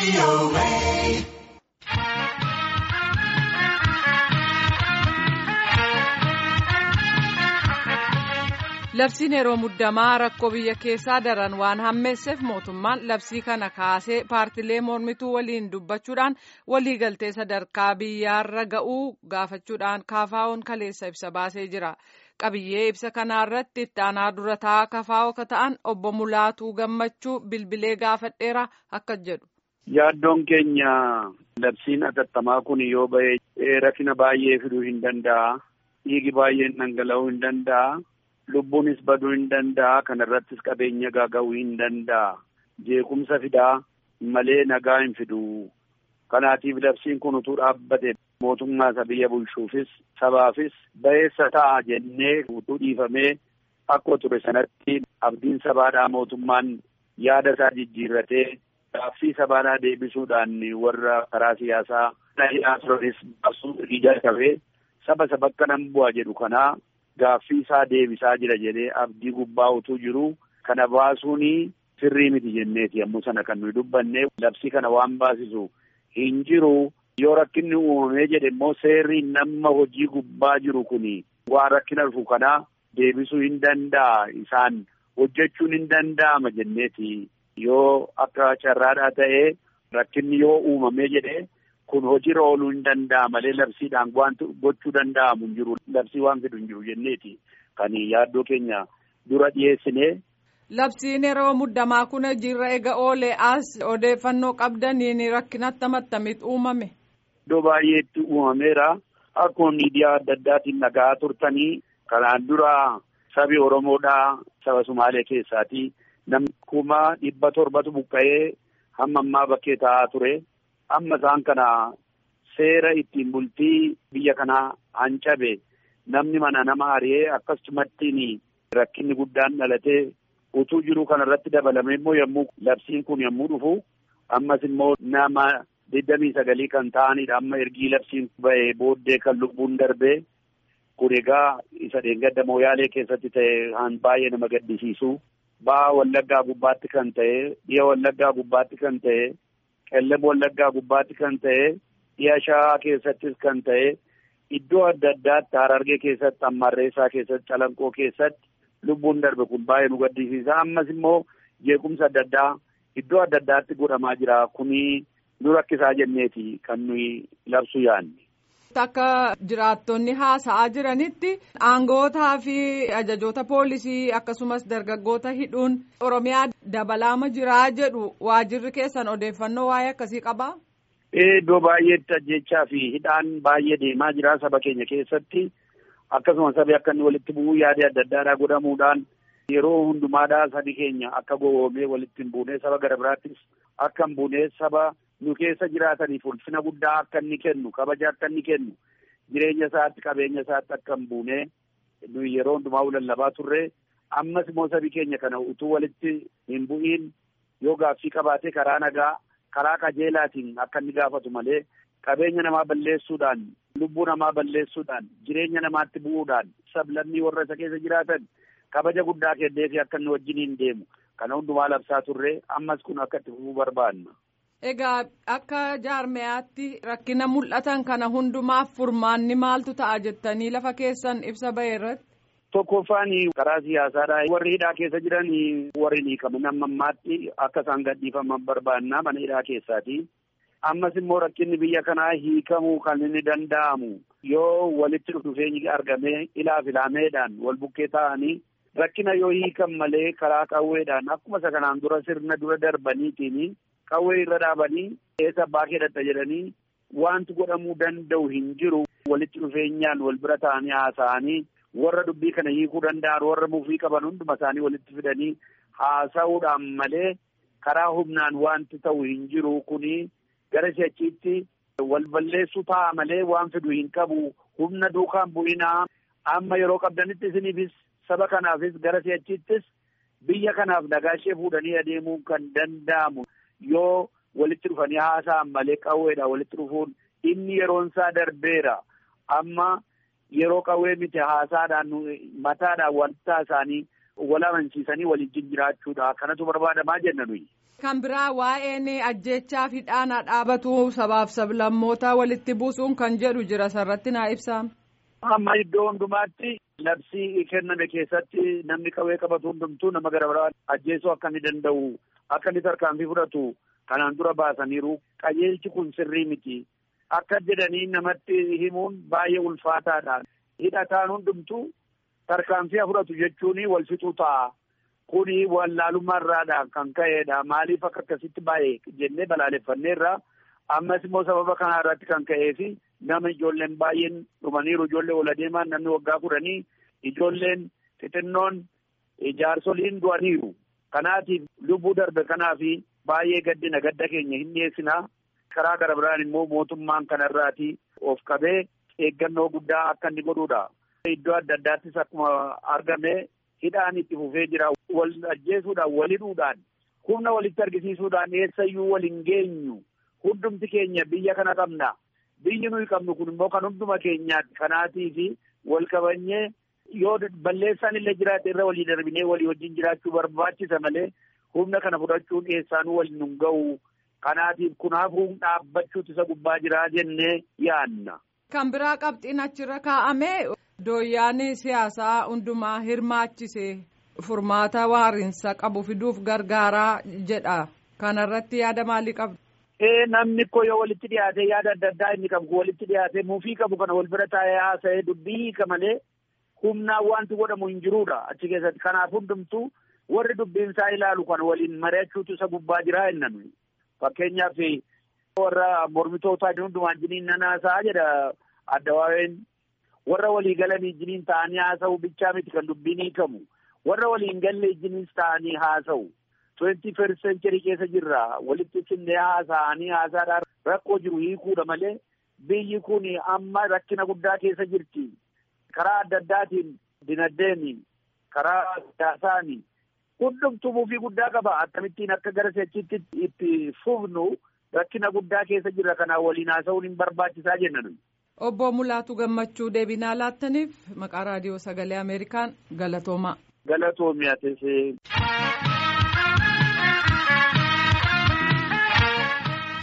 Labsiin yeroo muddamaa rakkoo biyya keessaa daran waan hammeesseef mootummaan labsii kana kaasee paartilee mormituu waliin dubbachuudhaan waliigaltee sadarkaa biyyaarra ga'uu gaafachuudhaan kaafaa'uun kaleessa ibsa baasee jira. Qabiyyee ibsa kanaarratti itti aanaa dura taa'aa kafaa'oo ka ta'an obbo Mulaatuu Gammachuu bilbilee gaafadheera akka jedhu. Yaaddoon keenya labsiin atattamaa kun yoo ba'e rakkina baay'ee fiduu hin danda'a. Dhiigi baay'een dhangala'uu hin danda'a. Lubbuunis baduu hin danda'a. Kana irrattis qabeenya gaaga'uu hin danda'a. Jeequmsa fidaa malee nagaa hin fidu. Kanaatiif labsiin kun utuu dhaabbate mootummaa isa biyya bulchuufis sabaafis ba'eessa ta'a jennee utuu dhiifamee akkuma ture sanatti abdiin sabaadhaa mootummaan yaada isaa jijjiirratee gaaffii sabaadhaa deebisuudhaan warra karaa siyaasaa dhahiidhaa turanis baasuu ija qabee saba isa bakka nan bu'a jedhu kanaa gaaffii isaa deebisaa jira jedhee abdii gubbaa utuu jiru kana baasuun sirrii miti jenneeti yommuu sana kan nuyi dubbanne labsii kana waan baasisu hin jiru. Yoo rakkinni uumamee jedhe immoo seerri nama hojii gubbaa jiru kuni waan rakkina dhufu kanaa deebisuu hin danda'a isaan hojjechuun hin danda'ama jenneeti yoo akka carraadhaa ta'ee rakkinni yoo uumamee jedhe kun hojiirra ooluu hin danda'a malee labsiidhaan wanti gochuu danda'amu hin jiru labsii waan fidu hin jiru jenneeti kan yaaddoo keenya dura dhiyeessine. Labsiin yeroo muddamaa kun hojiirra eega oolee as odeeffannoo qabdaniin rakkinatti amattamitti uumame. Iddoo baay'eetti uumameera. Akkuma miidiyaa adda addaatiin nagaa turtanii kanaan dura sabi Oromoodhaa saba Sumaalee keessaati. Namni kuma dhibba torbatu buqqa'ee hamma ammaa bakkee taa'aa ture. Amma isaan kana seera ittiin bultii biyya kanaa hancabe namni mana nama ari'ee akkasumattiin rakkinni guddaan dhalatee utuu jiru kanarratti dabalame immoo yommuu labsiin kun yommuu dhufu ammas immoo nama. digdamii sagalii kan ta'anidha amma ergii labsiin ba'ee booddee kan lubbuun darbee kun egaa isa dheengadda mooyaalee keessatti ta'e han baay'ee nama gaddisiisu ba'a wallaggaa gubbaatti kan ta'e dhiya wallaggaa gubbaatti kan ta'e qellem wallaggaa gubbaatti kan ta'e dhiya shawaa keessattis kan ta'e iddoo adda addaatti harargee keessatti ammarreessaa keessatti calanqoo keessatti lubbuun darbe kun baay'ee nu gaddisiisa ammas immoo jeequmsa adda addaa iddoo adda addaatti godhamaa jira kuni. nu rakkisaa jenneeti kan nuyi labsuu yaadne. Akka jiraattonni haasa'aa jiranitti aangootaa fi ajajoota poolisii akkasumas dargaggoota hidhuun Oromiyaa dabalaama jiraa jedhu waajirri keessan odeeffannoo waa'ee akkasii qabaa? Iddoo baay'eetti ajjechaa fi hidhaan baay'ee deemaa jira saba keenya keessatti akkasuma sabi akka inni walitti bu'uu yaadee adda addaadhaa godhamuudhaan yeroo hundumaadhaa sabi keenya akka gowwoomee walitti hin buunee saba gara biraattis akka hin buunee saba nu keessa jiraataniif ulfina guddaa akka inni kennu kabaja akka inni kennu jireenya isaatti qabeenya isaatti akka hin buune nu yeroo hundumaa lallabaa turre ammas immoo sabi keenya kana utuu walitti hin bu'iin yoo gaaffii qabaate karaa nagaa karaa qajeelaatiin akka inni gaafatu malee qabeenya namaa balleessuudhaan lubbuu namaa balleessuudhaan jireenya namaatti bu'uudhaan sablammii warra isa keessa jiraatan kabaja guddaa kenneefi akka inni wajjiniin deemu kana hundumaa labsaa turre ammas kun akka itti fufuu barbaanna. Egaa akka jaarmeyaatti rakkina mul'atan kana hundumaaf furmaanni maaltu ta'a jettanii lafa keessan ibsa ba'e irratti. Tokkoffaan karaa siyaasaadhaa warri hidhaa keessa jiran warri hiikaman amma ammaatti akka isaan gadhiifaman barbaannaa mana hidhaa keessaati. Ammas immoo rakkinni biyya kanaa hiikamuu kan inni danda'amu yoo walitti dhufeenyi argamee ilaaf ilaameedhaan wal bukkee ta'anii rakkina yoo hiikan malee karaa qawweedhaan akkuma isa kanaan dura sirna dura darbaniitiin. qawwee irra dhaabanii eessa abbaa keedhatta jedhanii wanti godhamuu danda'u hin jiru walitti dhufeenyaan wal bira ta'anii haasa'anii warra dubbii kana hiikuu danda'an warra mufii qaban hunduma isaanii walitti fidanii haasa'uudhaan malee karaa humnaan wanti ta'u hin jiru kuni gara si'achiitti wal balleessuu ta'a malee waan fidu hin qabu humna duukaan bu'inaa amma yeroo qabdanitti isiniifis saba kanaafis gara si'achiittis biyya kanaaf nagaa ishee fuudhanii adeemuun kan danda'amu. yoo walitti dhufanii haasa'an malee qawweedha walitti dhufuun inni yeroon isaa darbeera amma yeroo qawwee miti haasaadhaan mataadhaan wanta isaanii wal amansiisanii waliin jiraachuudha kanatu barbaadamaa jenna nuyi. Kan biraa waa'een ajjechaa fi dhaanaa dhaabatu sabaaf sablammoota walitti buusuun kan jedhu jira sarratti naa ibsaa. Amma iddoo hundumaatti labsii kenname keessatti namni qawwee qabatu hundumtuu nama gara biraa ajjeesuu akka inni danda'u akka inni tarkaanfii fudhatu kanaan dura baasaniiru qajeelchi kun sirrii miti. Akka jedhanii namatti himuun baay'ee ulfaataadha. Hidhataan hundumtuu tarkaanfii fudhatu jechuun wal fixuu ta'a. Kuni wallaalummaarraadha kan ka'edha. Maaliif akka akkasitti baay'ee jennee balaaleffanneerra. Ammas immoo sababa kanaa irratti kan ka'ee fi nama ijoolleen baay'een dhumaniiru ijoollee ol adeemaan namni waggaa kudhanii ijoolleen xixinnoon jaarsoliin du'aniiru. Kanaatiif lubbuu darbe kanaaf baay'ee gaddina gadda keenya hin dhiyeessinaa. Karaa gara biraan immoo mootummaan kanarraati of qabee eeggannoo guddaa akka inni godhuudha. Iddoo adda addaattis akkuma argame hidhaan itti fufee jira. Wal ajjeesuudhaan wal hidhuudhaan humna walitti argisiisuudhaan eessayyuu wal hin geenyu. Hundumti keenya biyya kana qabna. Biyyi nuyi qabnu kun immoo kan hunduma keenyaati. Kanaatii fi wal qabanyee yoo balleessaan illee jiraate irra walii darbinee walii wajjin jiraachuu barbaachisa malee humna kana fudhachuun eessaanuu waliin nun ga'u. Kanaatiif kun hafuun dhaabbachuutu isa gubbaa jiraa jennee yaadna. Kan biraa qabxiin achirra kaa'ame dooyyaan siyaasaa hundumaa hirmaachise furmaata waarinsa qabu fiduuf gargaaraa jedha. Kanarratti yaada maalii qabdu? Ee namni koo yoo walitti dhiyaatee yaada adda addaa inni qabu walitti dhiyaatee muufii qabu kana wal bira taa'ee haasa'ee dubbii hiika malee humnaan wanti godhamu hin jiruudha achi keessatti. Kanaaf hundumtuu warri dubbiin isaa ilaalu kan waliin mari'achuutu isa gubbaa jiraa jennan. Fakkeenyaaf warra mormitootaa hundumaan jiniin nan haasa'aa jedha addawaaween. Warra walii galanii jiniin ta'anii haasa'u bichaa miti kan dubbiin hiikamu. Warra waliin galle jiniis ta'anii haasa'u. Twenty first century keessa jirra. Walitti finnee haasa'anii haasaadhaan rakkoo jiru hiikuudha malee biyyi kun amma rakkina guddaa keessa jirti. Karaa adda addaatiin dinagdeen karaa siyaasaan hundumtuu muufii guddaa qaba. Akkamittiin akka gara si'achitti itti fufnu rakkina guddaa keessa jirra. Kanaaf waliin haasa'uun hin barbaachisaa jenna. Obbo Mulaatu Gammachuu deebinaa laattaniif maqaa raadiyoo sagalee Ameerikaan galatoomaa. Galatoomiyaa teessee.